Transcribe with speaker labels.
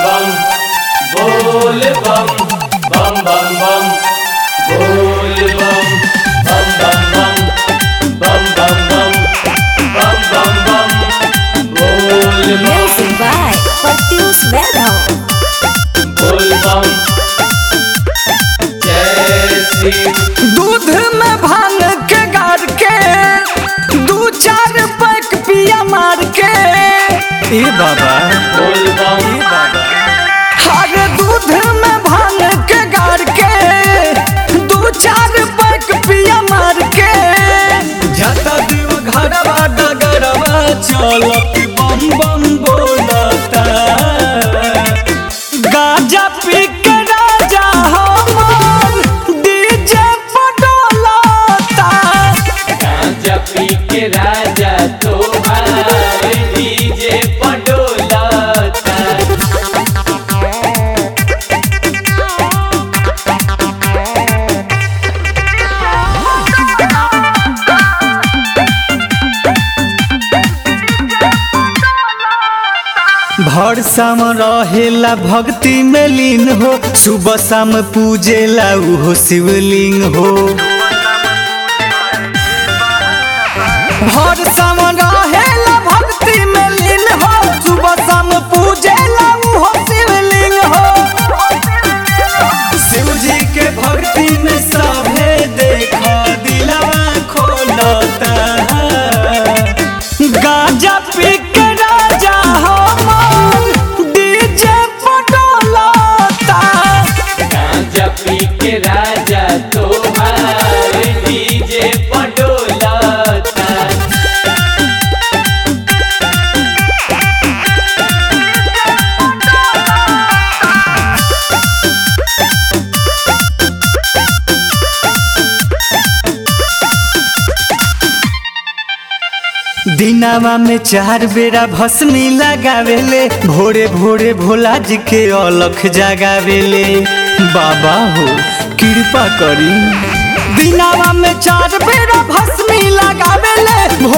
Speaker 1: bam bol bam bam bam bam bol bam bam bam bam bam bam bam bam bam bam bol bam
Speaker 2: Music by Patius Vedal.
Speaker 1: bol bam जय श्री
Speaker 3: दूध में भांग के गार के दू चार पैक पिया मार के ए बाबा
Speaker 1: बोल बम
Speaker 3: हर दूध में भांग के गार के दू चार पैक पिया मार के जाता देव घरवा डगरवा चलत बम बम बोलता गाजा पी के राजा हमार डीजे पडोलता
Speaker 1: गांजा पी के राजा तोहार डीजे पडोलता
Speaker 3: भर शाम रहेला भक्ति में लीन हो सुबह शाम पूजेला उहो शिवलिंग हो भर शाम रहेला भक्ति में लीन हो सुबह शाम पूजेला उहो शिवलिंग हो शिव जी के भक्ति में सभे देखा दिलवा खोलता गाजा पी के राजा हमार डीजे पटोलता
Speaker 1: गांजा पी के राजा तोहार डीजे पडोलता
Speaker 3: दिनावा में चार बेरा भस्मी लगावेले भोरे भोरे भोला जी के अलख जगावेले बाबा हो कृपा करी दिनावा में चार बेरा भस्मी लगावेले